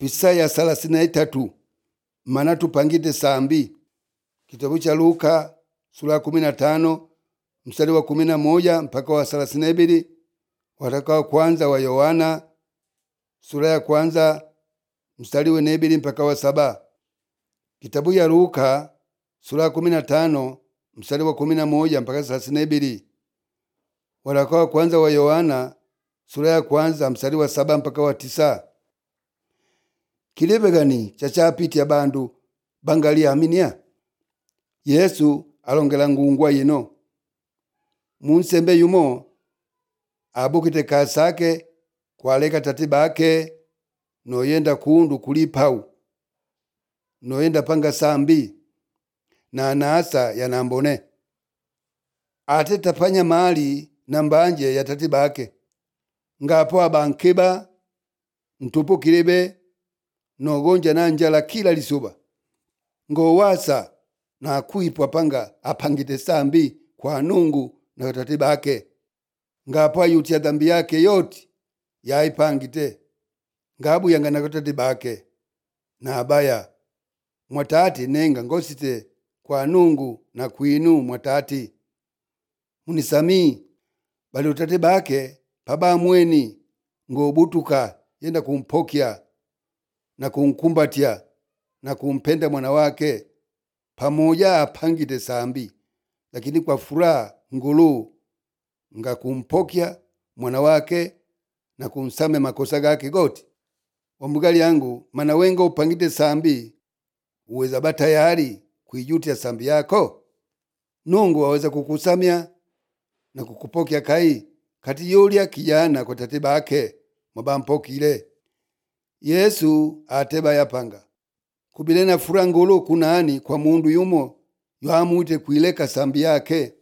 pisa ya thelathini na itatu mana tupangite sambi kitabu cha luka sura ya kumi na tano mstari wa kumi na moja mpaka wa thelathini na ibili waraka wa kwanza wa yohana sura ya kwanza mstari wa nebili mpaka wa saba kitabu ya luka sura ya kumi na tano mstari wa kumi na moja mpaka thelathini na ibili waraka wa kwanza wa yohana sura ya kwanza mstari wa saba mpaka wa tisa kilibe gani chachapitya bandu bangaliyaminia yesu alongela ngungwa yino munsembe yumo abukite kasake kwaleka tati bake noyenda kundu kulipau noyenda panga sambi na nasa yanambone ate tapanya mali na mbanje ya tati bake ngapo abankeba ntupu kilibe nogonja na njala kila lisuba ngowasa na kuipwa panga apangite sambi kwa nungu na tati bake ngapo ayutya dhambi yake yoti yaipangite ngabuyanga na tati bake na abaya mwatati nenga ngosite kwa nungu na kwinu mwatati munisamii bali utate bake pabamweni ngobutuka yenda kumpokya na kunkumbatya na kumpenda mwana wake pamoja apangite sambi lakini kwa furaha ngulu nga kumpokya mwana wake na kunsame makosa gake goti wambugali yangu mana wenga upangite sambi uweza ba tayari kuijutya sambi yako nungu waweza kukusamya na kukupokya kai kati yulya kijana kwa tate bake mwabampokile yesu ateba yapanga kubile na fura ngulu kunani kwa mundu yumo yamwite kuileka sambi yake